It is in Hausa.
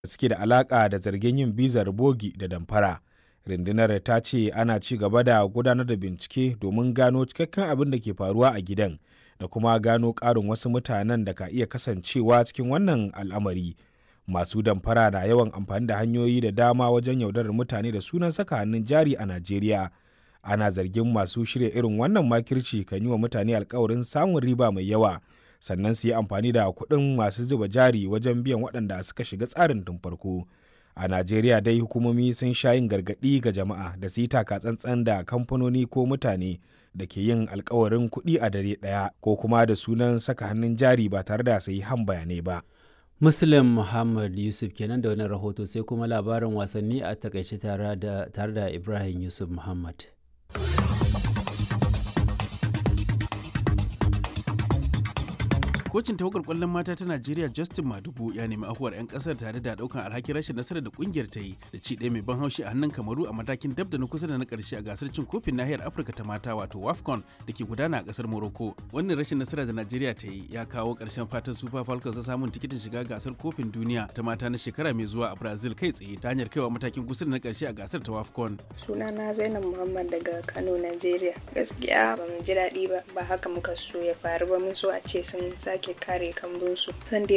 suke da alaƙa da zargin yin bizar bogi da damfara. Rundunar ta ce ana ci gaba da gudanar da bincike domin gano cikakken abin da ke faruwa a gidan da kuma gano ƙarin wasu mutanen da ka iya kasancewa cikin wannan al'amari. Masu damfara na yawan amfani da hanyoyi da dama wajen yaudarar mutane da sunan saka hannun jari a Najeriya. Ana zargin masu shirya irin wannan makirci kan yi wa mutane alkawarin samun riba mai yawa sannan su yi amfani da kuɗin masu zuba jari wajen biyan waɗanda suka shiga tsarin tun farko. A Najeriya dai hukumomi sun sha yin gargaɗi ga jama'a da su yi taka tsantsan da kamfanoni ko mutane da ke yin alkawarin kuɗi a dare ɗaya ko kuma da sunan saka hannun jari ba tare da sayi han bayanai ba. Muslim Muhammad Yusuf kenan da wani rahoto sai kuma labarin wasanni a takaice tare da Ibrahim Yusuf Muhammad. kocin tawagar kwallon mata ta Najeriya Justin Madugu ya nemi afuwar 'yan kasar tare da daukan alhakin rashin nasarar da kungiyar ta yi da ci ɗaya mai ban haushi a hannun Kamaru a matakin dab da na kusa da na ƙarshe a gasar cin kofin nahiyar Afirka ta mata wato WAFCON da ke gudana a ƙasar Morocco. Wannan rashin nasara da Najeriya ta yi ya kawo ƙarshen fatan Super Falcons ta samun tikitin shiga gasar kofin duniya ta mata na shekara mai zuwa a Brazil kai tsaye ta hanyar kaiwa matakin kusa da na ƙarshe a gasar ta WAFCON. Sunana Zainab Muhammad daga Kano, Najeriya. Gaskiya ba mu ji daɗi ba, ba haka muka so ya faru ba mun so a ce sun sake kare kambunsu. Zan dai